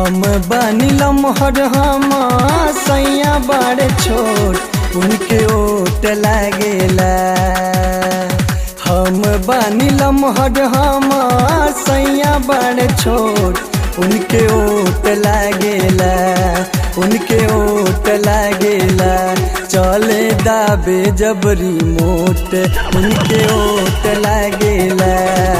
हम बानी लमहर हम सैया बड़े छोट उनके ओट लागेला हम बानी लमहर हम सैया बड़े छोट उनके ओट लागेला उनके ओट लागेला चले दाबे जबरी मोट उनके ओट लागेला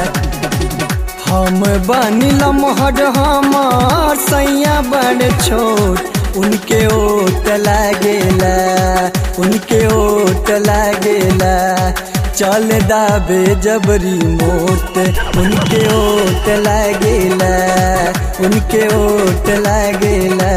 हम बानी लमहर हम सैया बड़ छोट उनके ओट लागेला उनके ओट लागेला चल दाबे जबरी मोट उनके ओट लागेला उनके ओट लागेला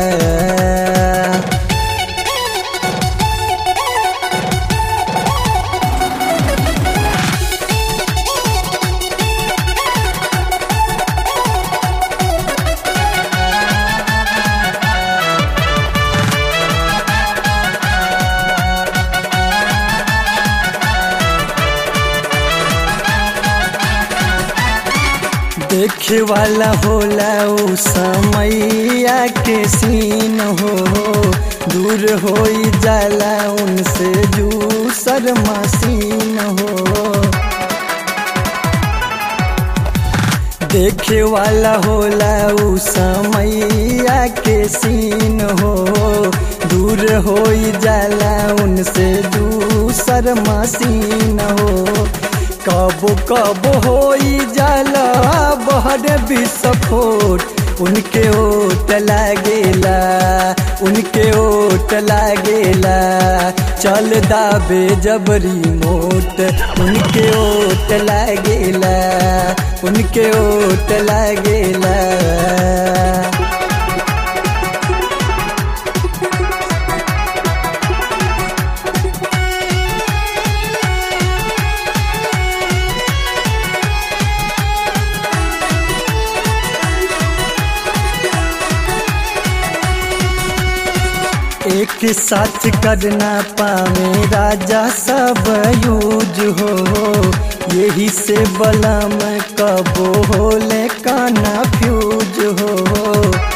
देखे वाला होला उ समैया के सीन हो दूर हो जाला उनसे जूसर मसीन हो देखे वाला होला उ समैया के सीन हो दूर हो जाला उनसे दूसर मसीन हो कब कब हो जाला बहर विस्फोट उनके ओट लागेला उनके ओट लागेला चल दाबे जबरी मोट उनके ओट लागेला उनके ओट लागेला एक साथ करना पावे राजा सब यूज हो यही से बलम कबो होले काना फ्यूज हो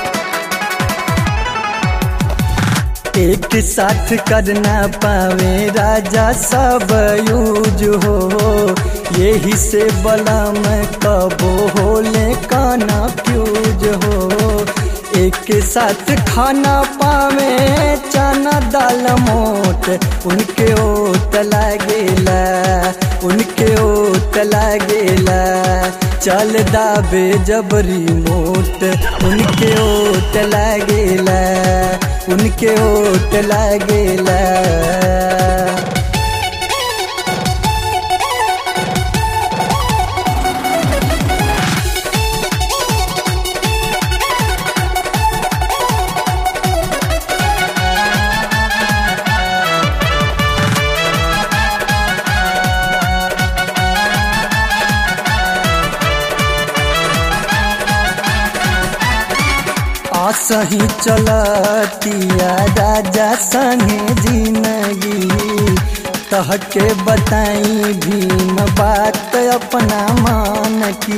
एक साथ करना पावे राजा सब यूज हो यही से बलम कबो होले काना फ्यूज हो एक साथ खाना पावे चना दाल मोट उनके ओट लागेला उनके ओट लागेला चल दाबे जबरी मोट उनके ओट लागेला उनके ओट लागेला सही चलतिया राजा संगे जिंदगी तहके बताई भीम बात अपना मान की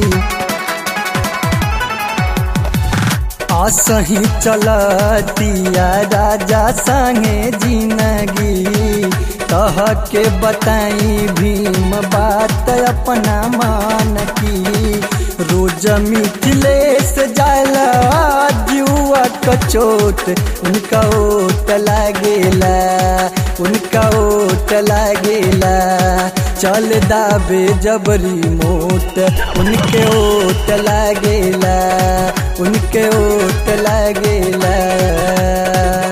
असही चलतिया राजा संगे जिंदगी कह के बताई भीम बात अपना मान की रोज मिथिलेश जाला जुआ कचोट उनका ओट लागेला उनका ओट लागेला चल दाबे जबरी मोट उनके ओट लागेला उनके ओट लागेला